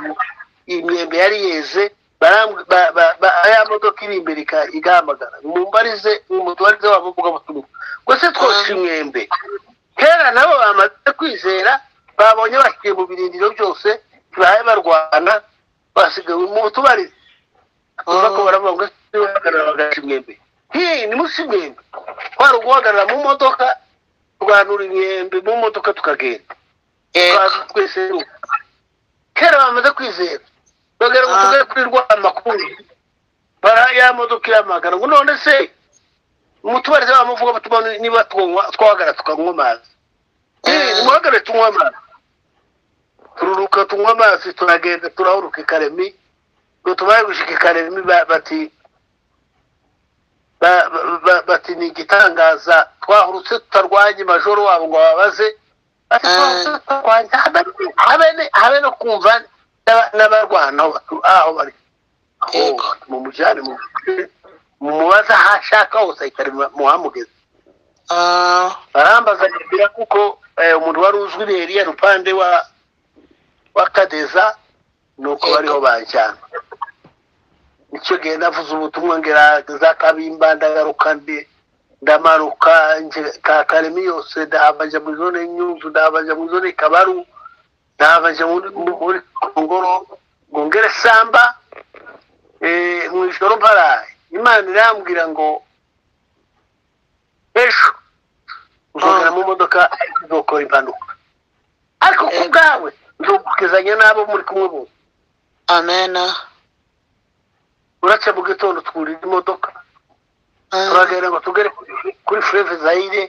imyembe yari yeze baram- ba- ba- ba- ya modoka iri imbere ika- igahamagara mumbarize umutubarize wabo mvuga butumwa gusa twose Mm. imyembe kera nabo bamaze kwizera babonye bashyiye mu birindiro byose tibahaye barwana basigaye mu tubarize tuza ko baravuga ngo "Ese uhagarara bagaca imyembe hii ni munsi imyembe twari uguhagarara mu modoka turwanura imyembe mu modoka tukagenda yego twazi twese kera bamaze kwizera bagera ngo Ah. tugere kuri rwa makuru bara ya modoka iramagana ngo none se umutubarize bamuvuga batuma niba twanywa twahagara tukanywa amazi Mm. muhagare tunywa amazi tururuka tunywa amazi turagenda turahuruka i karemi ngo tubaye gushika i karemi ba- bati ba- ba- ba- bati ni igitangaza twahurutse tutarwanye majoro wabo ngo babaze bati Mm. twahurutse tutarwanye habe- habe- habe no kumva n'aba- n'abarwana aho batu- aho bari Yego. mumujyane mumubaza aho ashaka hose ahita ari- muhamugeze Ah, barambaza nibwira kuko eh, umuntu wari uzwi neriya rupande wa wa kadeza nuko Yego. bariho banjyana nicyo gihe navuze ubutumwa ngerageza kabimba ndagaruka ndi ndamanuka nje ka karemi yose ndahava njya muri zone nyuzu ndahava njya muri zone kabaru ndahava njya muri- muri kongoro ngo ngere samba eh, mu ijoro mparaye imana irambwira ngo ejo uzogera mu modoka izokora impanuka ariko ku bwawe nzogukizanya n'abo muri kumwe bose amen uraca mu gitondo twurira imodoka turagenda ngo tugere kuri- kuri fureve zayire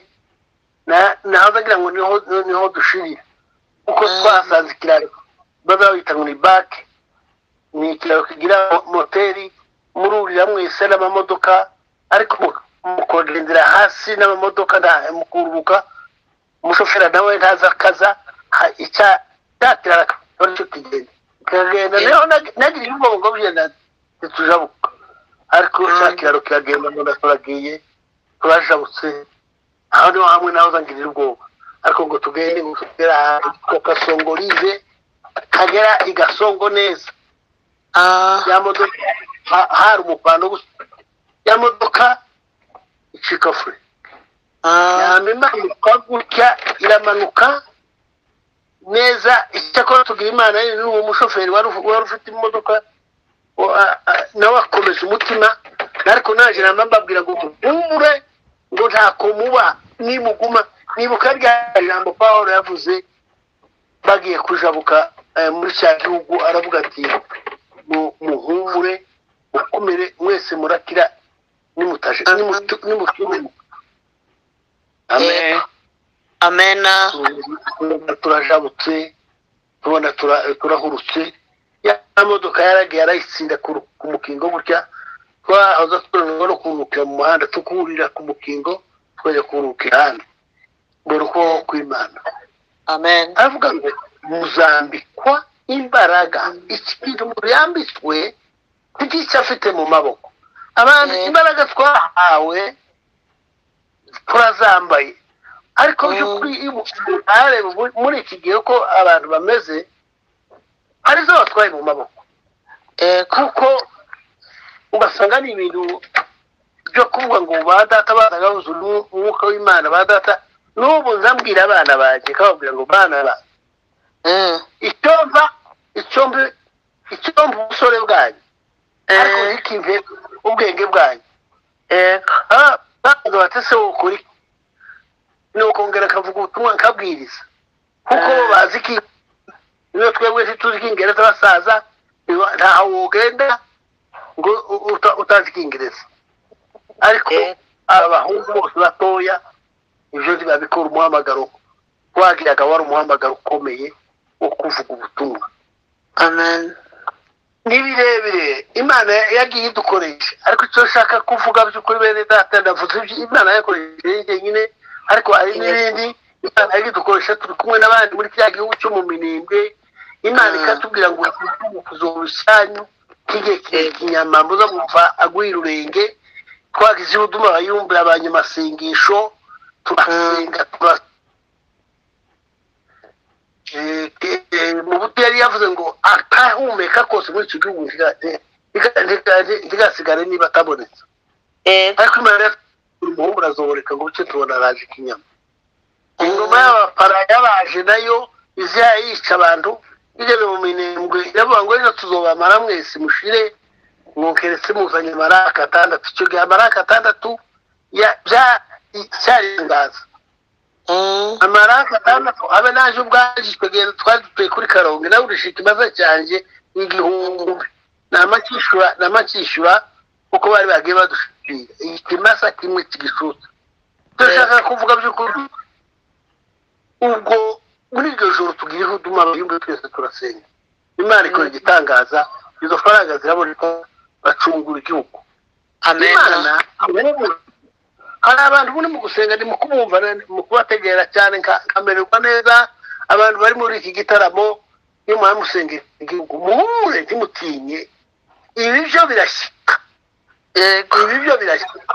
nazagira ngo niho niho dushirira kuko Mm. twasanze ikiraro bazabita ngo ni bake ni ikiraro kigira moteri mururira mwese n'amamodoka ariko mu- mukagendera hasi n'amamodoka nta- mukururuka umushoferi nawe ntaza akaza ha- icya cyakirara akaba aricyo kigenda kiragenda Mm. niho nag- nagira ibibongo byenda ntitujabuka ariko Mm. cya kiraro kiragenda mbona turagiye turajabutse aho niho hamwe naho zangirira ubwoba ariko ngo tugende ngo tugere ahantu ko kasongorize kagera i gasongo neza ya modoka ha- hari umupando gusa ya modoka icika fure Ah, yama imana ikora gutya iramanuka neza icyakora tubwira imana ye n'uwo mushoferi wari ufu- wari ufite imodoka wa- a- a- nawe akomeza umutima ariko naje namba mbabwira ngo ntubure ngo ntako muba nimuguma nibuka rya jambo pawulo yavuze bagiye kujabuka eh, muri cya gihugu aravuga ati "Mu- muhumure mukomere mwese murakira nimutaje nimutu- nimutumuka amen Yego. amena tubona turajabutse tubona tura- turahurutse ya modoka yaragiye arayitsinda ku ru- ku mukingo gutya twahoza turanwa no kuruhukira mu muhanda tukurira ku mukingo twajya kuruhukira ahandi mbona uko kw'imana amen aravuga ngo muzambikwa imbaraga ikintu umuntu yambitswe nt'icyo afite mu maboko abantu Mm. imbaraga twahawe turazambaye ariko Mm. by'ukuri iyo umuntu areba ubu- muri iki gihe uko abantu bameze arizo batwaye mu maboko yego kuko ugasanga ni ibintu byo kuvuga ngo ba data bazaga buzuye umwu- umwuka w'imana ba data n'ubu nzambwira abana banjye kababwira ngo bana ba Mm, icyomba icyomba icyomba ubusore bwanyu ariko Eh. ntikimve ubwenge bwanyu yego Ah, bavuga bati se wowe ukuri nukongera akavuga ubutumwa nkabwiriza kuko bo Eh. bazi ko iyo twebwe ntituzi icyingereza basaza iwa- ntaho wogenda ngo u- uta- utazi icyingereza ariko Eh. abahungu bose batoya ibyo ntibabikora umuhamagaro wagiraga wari umuhamagaro ukomeye wo kuvuga ubutumwa amen ni birebire imana yagiye idukoresha ariko icyo nshaka kuvuga by'ukuri bene data ndavuze ibyo imana yakoresheje njyenyine ariko hari n'ibindi imana yagiye idukoresha turi kumwe n'abandi muri kiriya gihugu cyo mu minembwe imana Mm. ikatubwira ngo uzorushanyu kige kinyama muza mwumva agwira urenge twagize ibuduma abayumvira abanyamasengesho turasenga tura Eh, eh, mu buto yari yavuze ngo atahumeka kose muri icyo gihugu ntiga- eh, ntiga- ntiga- ntigasigare niba atabonetse yego ariko imana yari umuhungu arazoboreka ngo buce tubona araje ikinyama ingoma y'abapara yabaje nayo iza yica abantu igeze mu minembwe iravuga ngo ejo tuzobamara mwese mushire mwokeretse muzanye amaraka atandatu icyo gihe amaraka atandatu ya- bya- cyaringaza Mm, amaraka atandatu abe naje ubwaje twegera twari dutuye kuri karongi nawe urishika ikibazo cyanjye igihumbi namakishyura namakishyura kuko bari bagiye badushira ikimasa kimwe kigishuta turashaka kuvuga by'ukuri ubwo muri iryo joro tugira ihuduma abayumva twese turasenga imana ikora igitangaza izo faranga ziraboneka bacungura igihugu amena imana hari abantu bari mu gusenga ni mu kubumva mu kubategera cyane nka- nkamererwa neza abantu bari muri iki gitaramo iyo mwamusengera igihugu muhure ntimutinye ibi byo birashyika yego ibi byo birashyika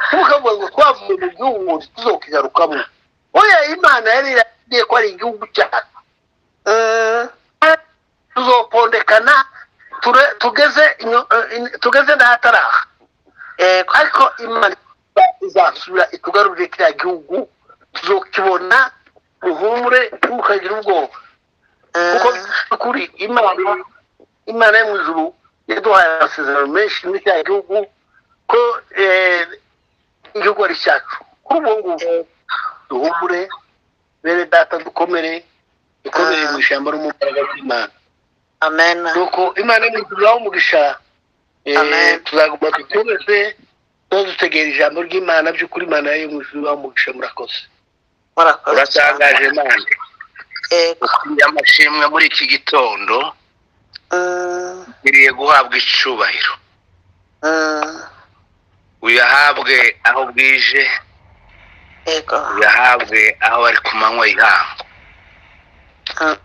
ntukavuga ngo twavuye mu gihugu tuzokigarukamo oya imana yari iragiye ko ari igihugu cyacu Mm, tuzopondekana ture- tugeze inyo- eh, in- tugeze n'ahataraha yego ariko imana izasubira itugarurire kiriya gihugu tuzokibona muhumure ntimukagira ubwoba kuko Mm, kuri imana imana yo mu ijuru yaduhaye amasezerano menshi muri kiriya gihugu ko eh, igihugu ari cyacu kuri ubu ngubu duhumure bene data dukomere dukomere mu ishyamba no mu mbaraga z'imana amena nuko imana imuguriraho umugisha Eh, Amen. tuzaguma dukomeze tuba dutegera ijambo ry'imana by'ukuri imana yo mu ijuru ibaha umugisha murakoze murakoze cyane uratangaje imana yego ukwiye amashimwe muri iki gitondo Mm, iriye guhabwa icubahiro mm, uyahabwe aho bwije yego uyahabwe aho bari ku manywa y'ihangu Mm,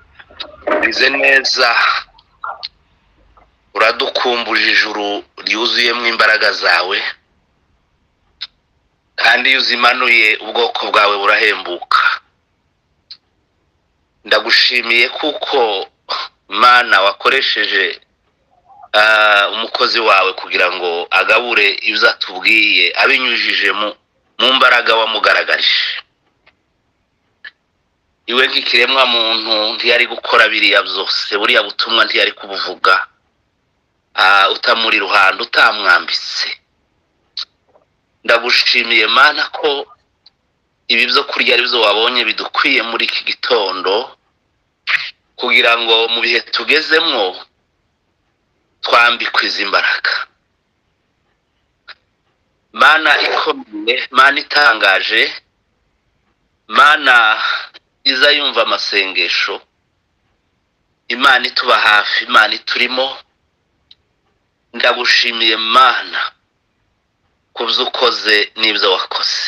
bize neza uradukumbuje ijuru ryuzuyemo imbaraga zawe kandi iyo uzimanuye ubwoko bwawe burahembuka ndagushimiye kuko mana wakoresheje ah, umukozi wawe kugira ngo agabure ibyo atubwiye abinyujije mu mu mbaraga wamugaragarije iwe nk'ikiremwa muntu ntiyari gukora biriya byose buriya butumwa ntiyari kubuvuga ah, utamuri ruhando utamwambitse ndagushimiye mana ko ibi byo kurya ari byo wabonye bidukwiye muri iki gitondo kugira ngo mu bihe tugezemo twambikwe izi mbaraga mana ikomeye mana itangaje mana iza yumva amasengesho imana ituba hafi imana iturimo ndagushimiye mana ku byo ukoze n'ibyo wakoze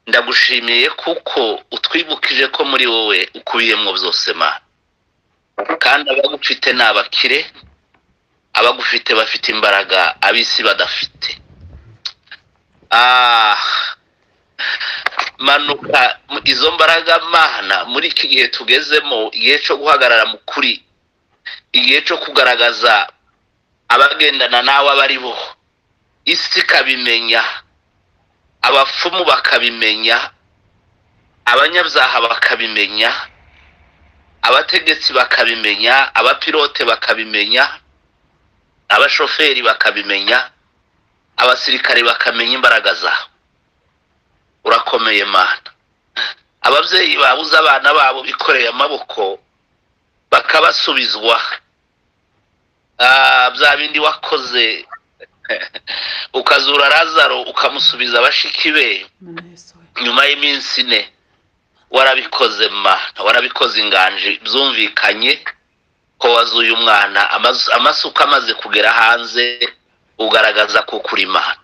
ndagushimiye kuko utwibukije ko muri wowe ukubiyemo byose mana kandi abagufite ni abakire abagufite bafite imbaraga ab'isi badafite Ah, manuka izo mbaraga mana muri iki gihe tugezemo igihe cyo guhagarara mu kuri igihe cyo kugaragaza abagendana nawe abo ari bo isi ikabimenya abapfumu bakabimenya abanyabyaha bakabimenya abategetsi bakabimenya abapilote bakabimenya abashoferi bakabimenya abasirikare bakamenya imbaraga zawe urakomeye mana ababyeyi babuze abana babo bikoreye amaboko bakabasubizwa Ah, bya bindi wakoze ukazura razaro ukamusubiza bashiki be nyuma y'iminsi ine warabikoze mana warabikoze inganji byumvikanye ko wazuye umwana amazu- amasuka amaze kugera hanze ugaragaza ko ukuri imana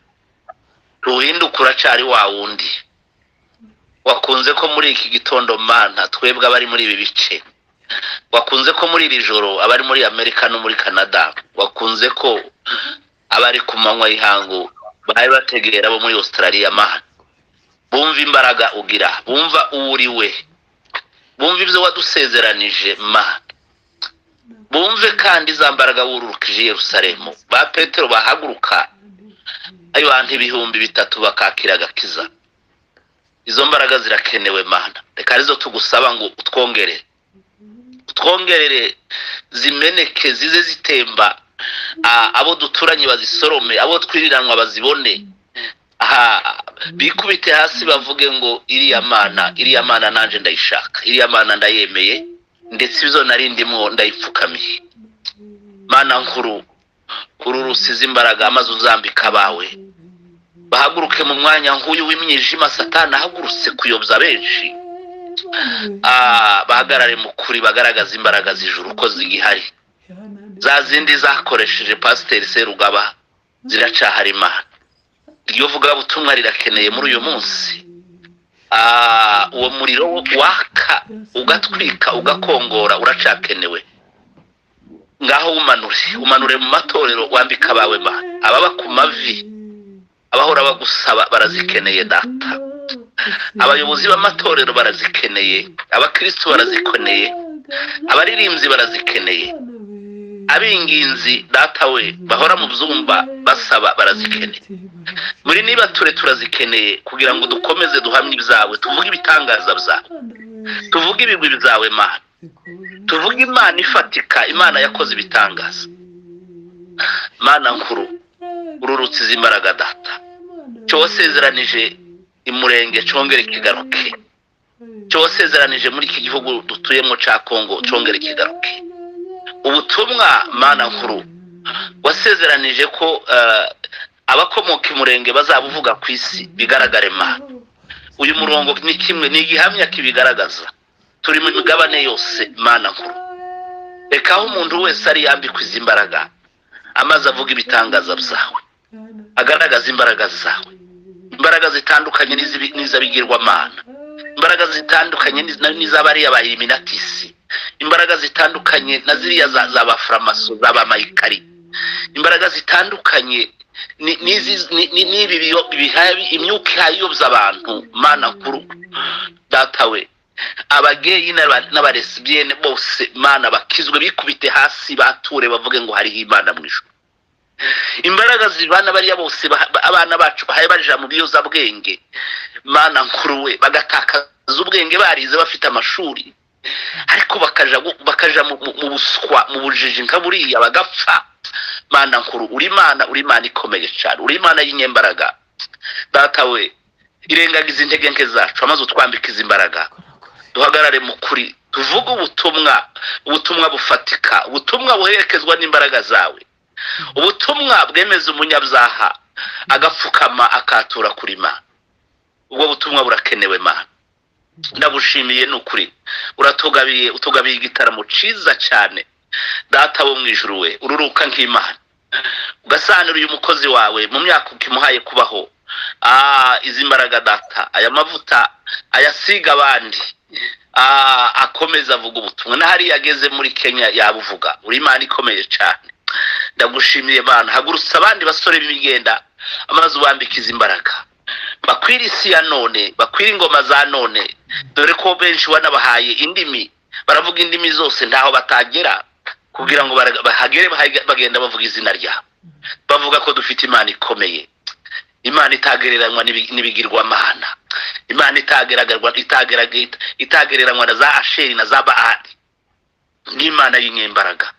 ruhinduka uracyari wa wundi wakunze ko muri iki gitondo mana twebwe abari muri ibi bice wakunze ko muri iri joro abari muri amerika no muri canada wakunze ko abari ku manywa y'ihangu bari bategera abo muri australia mana bumva imbaraga ugira bumva uwo uri we bumva ibyo wadusezeranije mana bumve kandi za mbaraga wururukije i yerusalemu ba petero bahaguruka abantu ibihumbi bitatu bakakira agakiza izo mbaraga zirakenewe mana reka arizo tugusaba ngo utwongere utwongerere zimeneke zize zitemba Ah, abo duturanye bazisorome abo twiriranwa bazibone Aha, bikubite hasi bavuge ngo iriya mana iriya mana nanjye ndayishaka iriya mana ndayemeye ndetse izo nari ndimwo ndayipfukamiye mana nkuru uru rusize imbaraga amaze uzambika abawe bahaguruke mu mwanya nk'uyu w'imyijima satana ahagurutse kuyobya benshi Ah, bahagarare mu kuri bagaragaza imbaraga z'ijuru ko zigihari za zindi zakoresheje pasiteri serugaba ziracahari imana iryo vugabutumwa rirakeneye muri uyu munsi Ah, uwo muriro waka ugatwika ugakongora uracakenewe ngaho wumanure umanure mu matorero wambika abawe mana ababa ku mavi abahora bagusaba barazikeneye data abayobozi b'amatorero barazikeneye abakristo barazikeneye abaririmbyi barazikeneye abinginzi data we bahora mu byumba basaba barazikeneye muri nibature turazikeneye kugira ngo dukomeze duhamye ibyawe tuvuge ibitangaza byawe tuvuge ibigwi byawe mana tuvuge imana ifatika imana yakoze ibitangaza mana nkuru ururutsize imbaraga data cyo wasezeranije imurenge congere kigaruke cyo wasezeranije muri iki gihugu dutuyemo cya kongo congere kigaruke ubutumwa mana nkuru wasezeranije ko eh, abakomoka imurenge bazabuvuga ku isi bigaragare mana uyu murongo ni kimwe ni igihamya kibigaragaza turi mu migabane yose mana nkuru reka aho umuntu wese ari yambikwa izi mbaraga amaze avuga ibitangaza byawe agaragaza imbaraga zawe imbaraga zitandukanye n'izibi- n'iz'abigirwamana imbaraga zitandukanye n'iz- n'iz'abariya ba iliminatisi imbaraga zitandukanye na ziriya za- z'abafuramaso z'abamayikari imbaraga zitandukanye ni- n'izi- ni- ni- n'ibi biyo- bihabi- imyuka ihayobya abantu mana nkuru datawe abageyi n'aba- n'abaresibiyene bose mana bakizwe bikubite hasi bature bavuge ngo hariho imana mu ijuru imbaraga zibana bariya bose ba- abana bacu bahaye baja mu biyozabwenge mana nkuru we bagatakaza ubwenge barize bafite amashuri ariko bakaja gu- bakaja mu- mu mu buswa mu bujiji nka buriya bagapfa mana nkuru uri imana uri imana ikomeye cyane uri imana y'inyembaraga data we irengagiza intege nke zacu amaze utwambika izi mbaraga duhagarare mu kuri tuvuge ubutumwa ubutumwa bufatika ubutumwa buherekezwa n'imbaraga zawe ubutumwa bwemeza umunyabyaha agapfukama akatura kurima ubwo butumwa burakenewe mana ndabushimiye ni ukuri uratugabiye utugabiye igitaramo cyiza cyane data wo mu ijuru we ururuka nk'imana ugasanura uyu mukozi wawe mu myaka ukimuhaye kubaho Ah, izi mbaraga data aya mavuta ayasiga abandi Ah, akomeza avuga ubutumwa na hariya ageze muri kenya yabuvuga uri imana ikomeye cyane ndagushimiye imana hagurutse abandi basore b'imigenda amaze ubambika izi mbaraga bakwira isi ya none bakwira ingoma za none dore ko benshi wanabahaye indimi baravuga indimi zose ntaho batagera kugira ngo bara- bahagere bahage- bagenda bavuga izina ryawe bavuga ko dufite imana ikomeye imana itagereranywa n'ibi- n'ibigirwamana imana itageragazwa- itageraga- itagereranywa na za asheri na za baali ni imana y'inyembaraga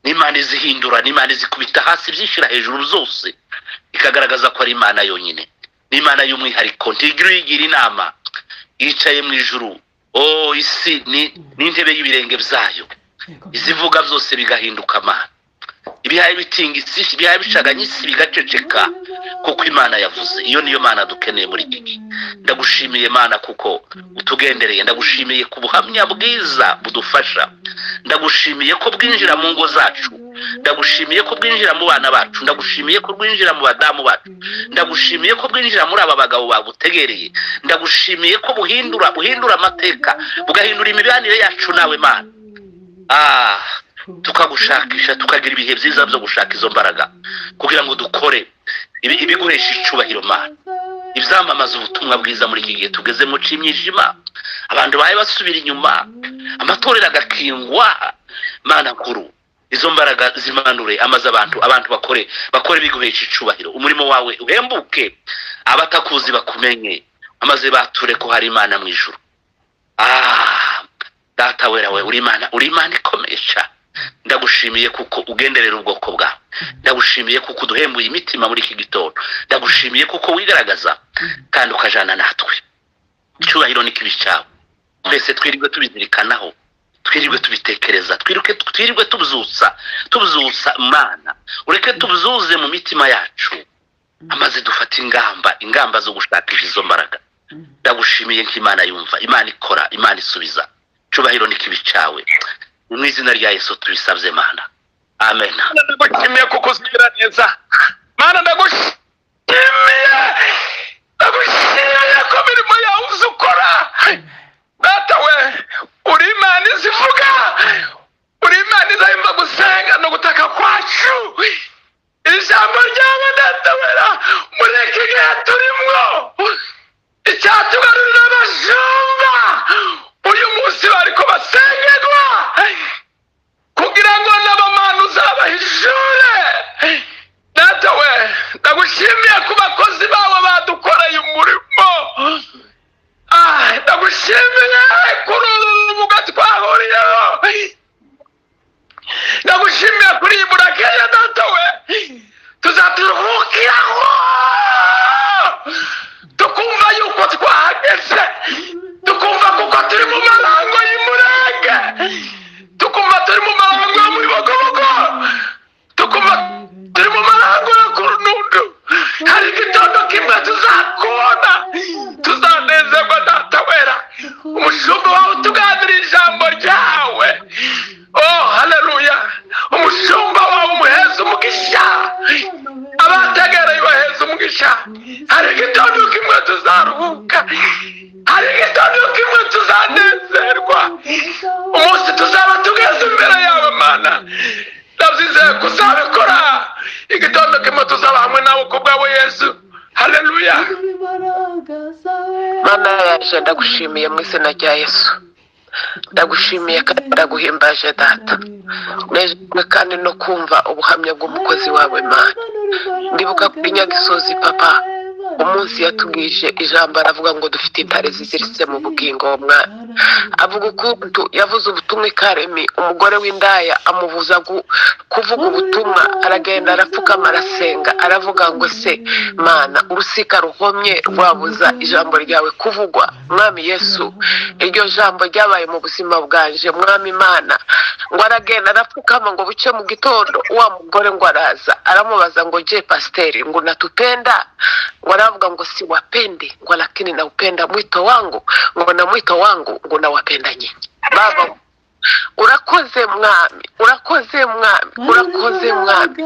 ni imana izihindura ni imana izikubita hasi byishyira hejuru zose ikagaragaza ko ari imana yonyine ni imana y'umwihariko ntigira uyigira inama yicaye mu ijuru o isi ni ni intebe y'ibirenge byayo izivuga byose bigahinduka mana ibihaye bitinga isi ibihaye bicaganya isi bigaceceka kuko imana yavuze iyo niyo mana dukeneye muri iki gihe ndagushimiye mana kuko utugendereye ndagushimiye ku buhamya bwiza budufasha ndagushimiye ko bwinjira mu ngo zacu ndagushimiye ko bwinjira mu bana bacu ndagushimiye ko bwinjira mu badamu bacu ndagushimiye ko bwinjira muri aba bagabo bagutegereye ndagushimiye ko buhindura buhindura amateka bugahindura imibanire yacu nawe mana ah tukagushakisha tukagira ibihe byiza byo gushaka izo mbaraga kugira ngo dukore ibi- ibiguhesha icubahiro mana ibyamamaza ubutumwa bwiza muri iki gihe tugezemo cy'imyijima abantu bahe basubira inyuma amatorero agakingwa mana nkuru izo mbaraga zimanure amaze abantu abantu bakore bakore biguhesha icubahiro umurimo wawe uhembuke abatakuzi bakumenye amaze bature ko hari imana mu ijuru Ah, data wera we uri imana uri imana ikomeye cyane ndagushimiye kuko ugenderera ubwoko bwawe ndagushimiye kuko uduhembuye imitima muri iki gitondo ndagushimiye kuko wigaragaza kandi ukajana natwe icyubahiro ni kibi cyawe twese twirirwe tubizirikanaho twirirwe tubitekereza twirirwe twirirwe tubyutsa tubyutsa imana ureke tubzuze mu mitima yacu amaze dufata ingamba ingamba zo gushakisha izo mbaraga ndagushimiye nk'imana yumva imana ikora imana isubiza cubahiro n'ikibi cyawe mu izina rya yesu tubisabye mana amen ndagushimiye kuko uzigira neza mana ndagushimiye ndagushimiye ko imirimo yawe uzi ukora data we uri imana izivuga uri imana izahimba gusenga no gutaka kwacu ijambo ryawe data wera muri iki gihe turimo icyatugarurira abajumba uyu munsi bari kubasengerwa kugira ngo n'abamana uzabahishore datawe ndagushimiye ku bakozi bawe badukoreye umurimo Ah, ndagushimiye kuri uru rubuga twahuriyeho ndagushimiye kuri iyi burakeya datawe tuzaturuhukiraho tukumva yuko twahageze tukumva kuko turi mu marango y'umurenge tukumva turi mu marango yo muri bogobogo tukumva turi mu marango yo ku runundu hari igitondo kimwe tuzakubona tuzanezerwa data wera umushumba wawe utuganira ijambo ryawe oh haleluya umushumba wawe umuheza umugisha abategereye baheza umugisha hari igitondo kimwe tuzaruhuka hari igitondo kimwe tuzanezerwa umunsi tuzaba tugeze imbere yawe mana ndabyizeye ko uzabikora igitondo kimwe tuzaba hamwe nawe ku bwawe yesu haleluya mana yaje ndagushimiye mu izina rya yesu ndagushimiye kandi ndaguhimbaje data unezezwe kandi no kumva ubuhamya bw'umukozi wawe mana ndibuka kuri nyagisozi papa umunsi yatubwije ijambo aravuga ngo dufite intare ziziritse mu bugingo w'umwana avuga ukuntu yavuze ubutumwa ikaremi umugore w'indaya amubuza gu- kuvuga ubutumwa aragenda arapfukama arasenga aravuga ngo se mana urusika ruhomye rwabuza ijambo ryawe kuvugwa mwami yesu iryo jambo ryabaye mu buzima bwanje mwami imana ngo aragenda arapfukama ngo buce mu gitondo wa mugore ngo araza aramubaza ngo je pasiteri ngo natutenda ngo aravuga ngo si wapende ngo lakini naupenda mwito wangu ngo na mwito wangu ngo nawapenda nyinyi baba urakoze mwami urakoze mwami urakoze mwami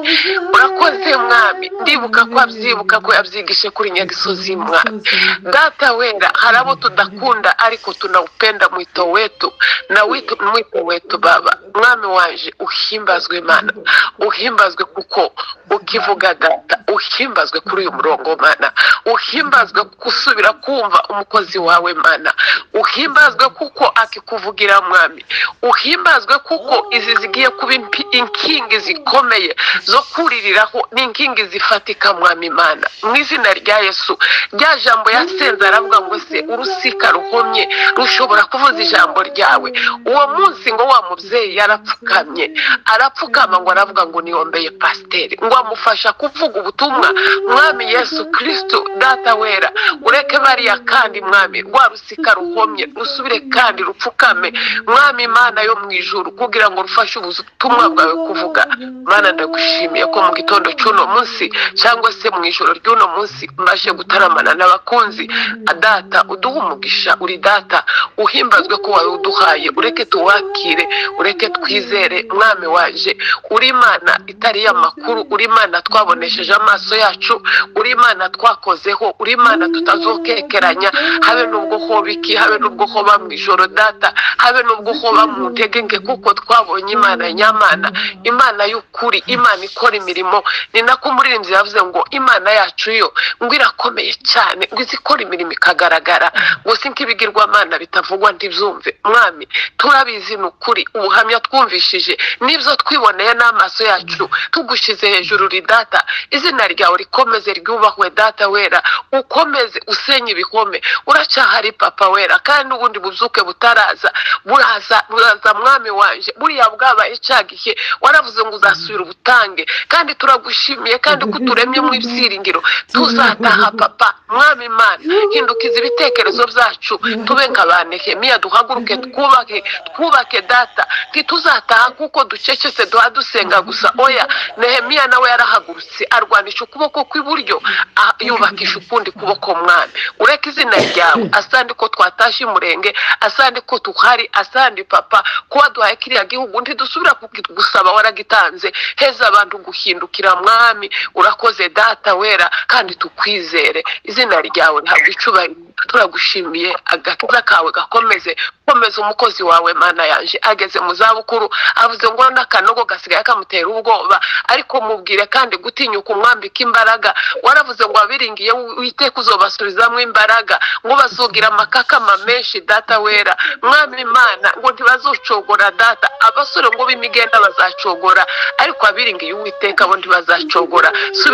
urakoze mwami ndibuka ko abyibuka ko yabyigishe kuri nyagisozi mwami data wera hari abo tudakunda ariko tunaupenda mwito wetu na wito mwito wetu baba mwami wanje uhimbazwe mana uhimbazwe kuko ukivuga data uhimbazwe kuri uyu murongo mana uhimbazwe gusubira kumva umukozi wawe mana uhimbazwe kuko akikuvugira mwami uhimbazwe kuko izi zigiye kuba impi- inkingi zikomeye zo kuririraho n'inkingi zifatika mwami mana mu izina rya yesu rya jambo yasenze aravuga ngo se urusika ruhomye rushobora kuvuza ijambo ryawe uwo munsi ngo wa mubyeyi yarapfukamye arapfukama ngo aravuga ngo niyombeye pasiteri ngo amufasha kuvuga ubutumwa mwami yesu kristo data wera ureke bariya kandi mwami rwa rusika ruhomye rusubire kandi rupfukame mwami imana yo mu ijuru kugira ngo rufashe ubutumwa bwawe kuvuga mana ndagushimiye ko mu gitondo cy'uno munsi cyangwa se mu ijoro ry'uno munsi mbashe gutaramana n'abakunzi data uduhe umugisha uri data uhimbazwe ko wawe uduhaye ureke tuwakire ureke twizere mwami waje uri imana itari y'amakuru uri imana twabonesheje amaso yacu uri imana twakozeho uri imana tutazokekeranya habe n'ubwo hoba iki habe n'ubwo hoba mu ijoro data habe n'ubwo hoba mu ntege nke kuko twabonye imana nyamana imana y'ukuri imana ikora imirimo ni nako umuririmbyi yavuze ngo imana yacu yo ngo irakomeye cyane ngo izi ikora imirimo ikagaragara ngo si nk'ibigirwamana bitavugwa ntibyumve mwami turabizi ni ukuri ubuhamya twumvishije n'ibyo twiboneye n'amaso yacu tugushyize hejuru ridata izina ryawe rikomeze ryubahwe data wera ukomeze usenye ibihome uracyahari papa wera kandi ubundi buzuke butaraza buraza buraza mwami wanje buriya bwabaye cyagihe waravuze ngo uzasubira ubutange kandi turagushimiye kandi ko uturemye mu ibyiringiro tuzataha papa mwami imana hindukiza ibitekerezo byacu tube nka ba nehemiya duhaguruke twubake twubake data ntituzataha kuko ducecetse duha dusenga gusa oya nehemiya nawe yarahagurutse arwanisha ukuboko kw'iburyo ah, yubakisha ukundi kuboko mwami ureke izina ryawe asandi ko twatashye umurenge asandi ko tuhari asandi papa kuba duhaye kiriya gihugu ntidusubira kuki- gusaba waragitanze heza abantu guhindukira mwami urakoze data wera kandi tukwizere izina ryawe ntabwo icubahiro turagushimiye agakiza kawe gakomeze komeza umukozi wawe mana yanje ageze mu zabukuru avuze ngo n'akanogo gasigaye kamutera ubwoba ariko mubwire kandi gutinyuka umwambika imbaraga waravuze ngo wabiringiye witeka uzobasubizamo imbaraga ngo bazugira amakakama menshi data wera mwami imana ngo ntibazucogora data abasore ngo b'imigenda bazacogora ariko abiringiye uwiteka bo ntibazacogora subira